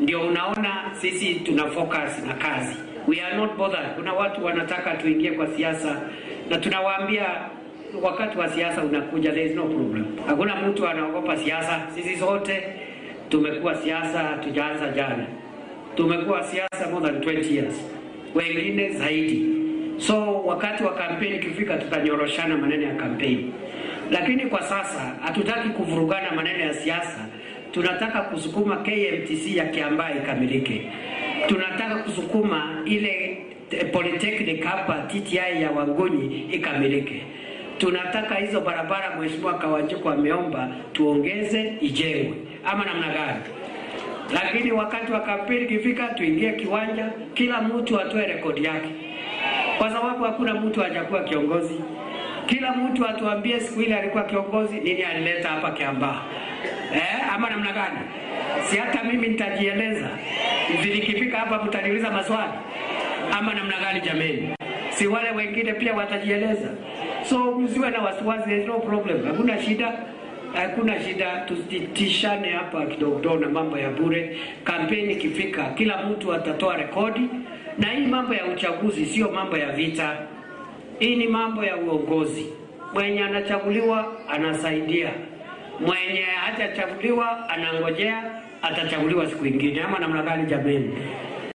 Ndio unaona sisi tuna focus na kazi, we are not bothered. Kuna watu wanataka tuingie kwa siasa na tunawaambia wakati wa siasa unakuja, there is no problem. Hakuna mtu anaogopa siasa. Sisi zote tumekuwa siasa, tujaanza jana, tumekuwa siasa more than 20 years, wengine zaidi. So wakati wa kampeni ikifika, tutanyoroshana maneno ya kampeni, lakini kwa sasa hatutaki kuvurugana maneno ya siasa. Tunataka kusukuma KMTC ya Kiambaa ikamilike, tunataka kusukuma ile eh, polytechnic hapa TTI ya Wangonyi ikamilike tunataka hizo barabara Mheshimiwa Kawanjiko ameomba tuongeze ijengwe, ama namna gani? Lakini wakati wa kampeni ikifika, tuingie kiwanja, kila mtu atoe rekodi yake, kwa sababu hakuna mtu hajakuwa kiongozi. Kila mtu atuambie siku ile alikuwa kiongozi, nini alileta hapa Kiambaa, eh, ama namna gani? Si hata mimi nitajieleza, nikifika hapa mtaniuliza maswali, ama namna gani? Jameni, si wale wengine pia watajieleza. So msiwe na wasiwasi, there is no problem, hakuna shida, hakuna shida. Tusitishane hapa kidogo kidogo na mambo ya bure. Kampeni ikifika, kila mtu atatoa rekodi, na hii mambo ya uchaguzi sio mambo ya vita, hii ni mambo ya uongozi. Mwenye anachaguliwa anasaidia, mwenye hajachaguliwa anangojea atachaguliwa siku ingine, ama namna gani? Jameni,